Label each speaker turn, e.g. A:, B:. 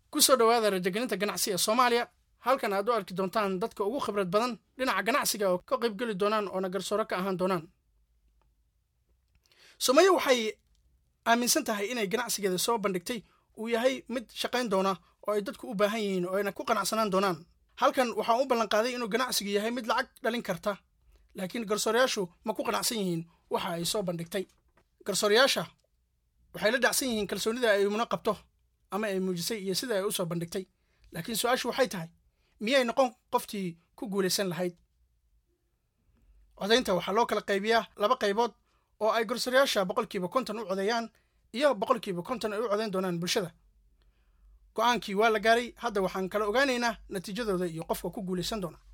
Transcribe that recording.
A: ku soo dhowaada rajagelinta ganacsi ee soomaaliya halkan aad u arki doontaan dadka ugu khibrad badan dhinaca ganacsiga oo ka qaybgeli doonaan oona garsooro ka ahaan doonaan sumayo waxay aaminsan tahay inay ganacsigeeda soo bandhigtay uu yahay mid shaqayn doona oo ay dadku u baahan yihiin oo ayna ku qanacsanaan doonaan halkan waxaan u ballanqaaday inuu ganacsigu yahay mid lacag dhalin karta laakiin garsoorayaashu ma ku qanacsan yihiin waxa ay soo bandhigtay garsoorayaasha waxay la dhacsan yihiin kalsoonida ay muna qabto ama ay muujisay iyo sida ay u soo bandhigtay laakiin su-aashu waxay tahay miyay noqon qoftii ku guulaysan lahayd codaynta waxaa loo kala qaybiyaa laba qaybood oo ay garsoorayaasha boqolkiiba konton u codeeyaan iyo boqolkiiba konton ay u codayn doonaan bulshada go-aankii waa la gaaray hadda waxaan kala ogaanaynaa natiijadooda iyo qofka ku guulaysan doona